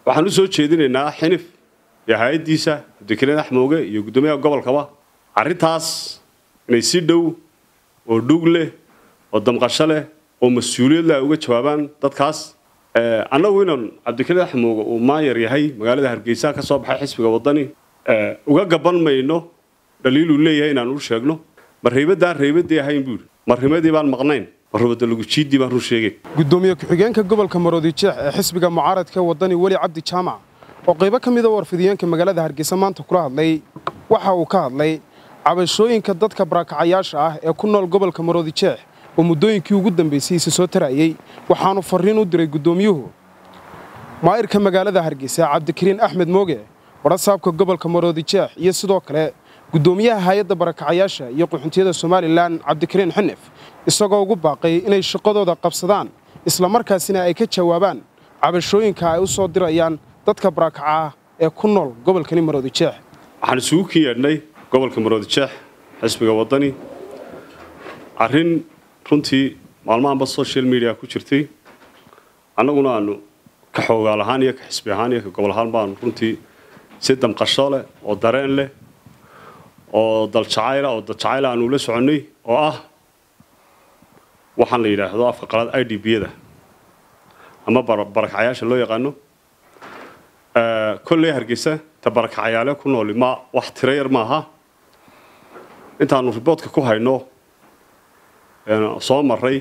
waxaan u soo jeedinaynaa xinif iyo hay-addiisa cabdikariin axmooge iyo guddoomiyaha gobolkaba arrintaas inay si dhow oo dhug leh oo damqasho leh oo mas-uuliyad leh ay uga jawaabaan dadkaas annagu inaan cabdikariin axmooge uu maanyar yahay magaalada hargeysa ka soo baxay xisbiga waddani uga gaban mayno dhaliiluu leeyahay inaan u sheegno ma reybadaan reybadii ahayn buuri marimadii baan maqnayn marubada lagujiidii baan run sheegay gudoomiye ku-xigeenka gobolka maroodijeex ee xisbiga mucaaradka waddani weli cabdi jaamac oo qaybo ka mida warfidiyeenka magaalada hargeysa maanta kula hadlay waxa uu ka hadlay cabashooyinka dadka barakacyaasha ah ee ku nool gobolka maroodijeex oo muddooyinkii ugu dambaysay isa soo tarayey waxaanu farriin u diray guddoomiyuhu maa'irka magaalada hargeysa cabdikariin axmed mooge warasaabka gobolka maroodijeex iyo sidoo kale guddoomiyaha hay-adda barakacayaasha iyo qaxuntiyada somalilan cabdikariin xinif isagoo ugu baaqay inay shaqadooda qabsadaan islamarkaasina ay ka jawaabaan cabashooyinka ay u soo dirayaan dadka barakaca ah ee ku nool gobolkani maroodijeex waxaan isugu kin yeedhnay gobolka maroodijeex xisbiga waddani arrin runtii maalmahanba social media ku jirtay annaguna aanu ka xoogaal ahaan iyo ka xisbi ahaan iyo ka gobol ahaan baanu runtii si damqasho leh oo dareen leh oo daljacayla oo daljacayla aanu la soconnay oo ah waxaan la yidhaahdo afka qalaad i d b-yada ama barakacyaasha loo yaqaano kolley hargeysa ta barakacayaale ku nooli ma wax tiro yar maaha intaanu riboodka ku hayno soo maray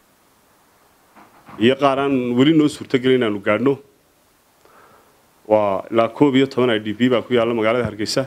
iyo qaar aan weli noo suurtogelin inaanu gaadhno waa ilaa koob iyo toban i d b baa ku yaalla magaalada hargeysa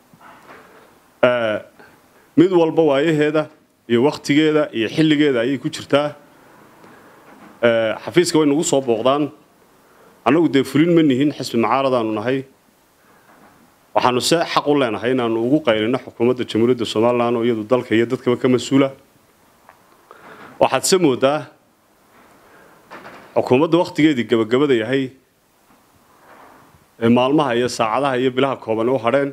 mid walba waayaheeda iyo wakhtigeeda iyo xilligeeda ayay ku jirtaa xafiiska way nagu soo booqdaan annagu dee fulin ma nihin xisbi mucaaradaanu nahay waxaanu se xaq u leenahay inaanu ugu qaylino xukuumadda jamhuuriyadda somalilan oo iyadu dalka iyo dadkaba ka mas-uula waxaad se moodaa xukuumadda wakhtigeedii gebagabada yahay ee maalmaha iyo saacadaha iyo bilaha kooban u hadheen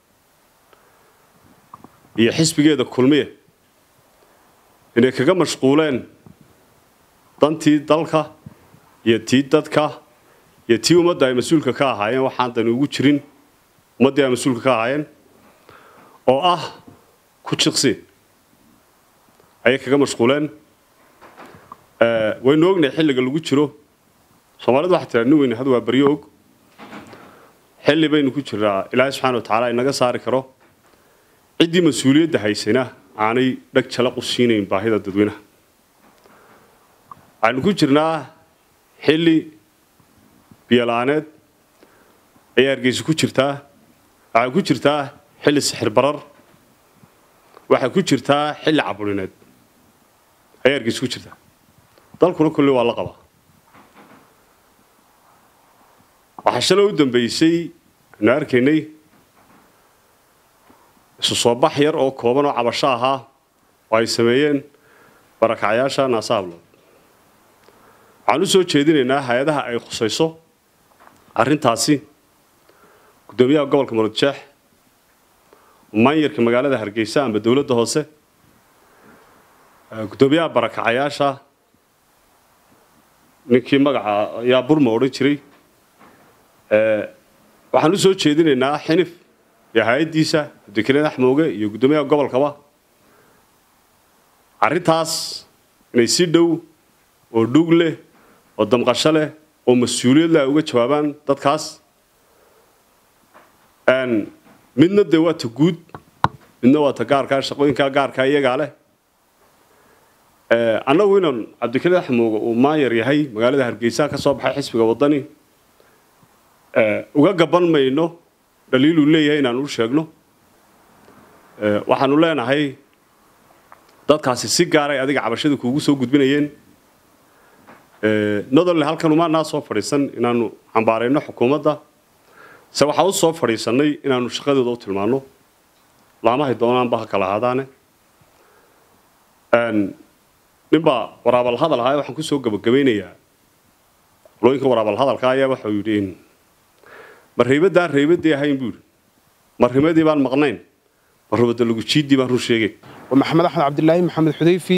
iyo xisbigeeda kulmiye inay kaga mashquuleen dantii dalka iyo tii dadka iyo tii ummadda ay mas-uulka ka ahaayeen waxaan dani ugu jirin ummaddii ay mas-uulka ka ahaayeen oo ah ku jiqsi ayay kaga mashquuleen waynu ognahay xilliga lagu jiro soomaalidu waxaa tiraa nin weyne had waa baryo og xilli baynu ku jiraa ilaahay subxana wa tacaala inaga saari karo ciddii mas-uuliyadda haysayna aanay dhag jalaq u siinayn baahida dadweynaha waxaynu ku jirnaa xilli biyola-aaneed ayay hargeysa ku jirtaa waxay ku jirtaa xilli sixir barar waxay ku jirtaa xilli caburineed ayay hargeysa ku jirtaa dalkuna kolley waa la qabaa waxaa shalay u dambeysay aynu arkaynay isu soo bax yar oo kooban oo cabasho ahaa oo ay sameeyeen barakacyaasha naasahablood waxaan u soo jeedinaynaa hay-adaha ay khusayso arrintaasi guddoomiyaha gobolka maroodjeex maanyarka magaalada hargeysa amba dowladda hoose guddoomiyaha barakacayaasha ninkii magaca yaa burma odhan jiray waxaan u soo jeedinaynaa xinif iyo hay-addiisa cabdikariin axmooge iyo guddoomiyaha gobolkaba arrintaas inay si dhow oo dhug leh oo damqasho leh oo mas-uuliyad leh ay uga jawaabaan dadkaas midna dee waa ta guud midna waa ta gaarkaa shaqooyinkaa gaarkaa iyagaa leh annagu inaan cabdikariin axmooge uu maanyar yahay magaalada hargeysa ka soo baxay xisbiga waddani uga gaban mayno dhaliiluu leeyahay inaan u sheegno waxaanu leenahay dadkaasi si gaaray adiga cabashada kuugu soo gudbinayeen nodole halkan umaanaa soo fadhiisan inaanu cambaarayno xukuumadda se waxaa u soo fadhiisannay inaanu shaqadooda u tilmaanno laamahay doonaanba ha kala ahaadaane ninbaa waraabal hadal ahaa waxaan kusoo gabagabaynayaa qolooyinka waraabal hadalka ayaa waxau yidhi ma reybadaan reybadii ahayn buuri marimadii baan maqnayn marubada lagujiidii baan run sheegay waa maxamed axmed cabdilaahi maxamed xudayfi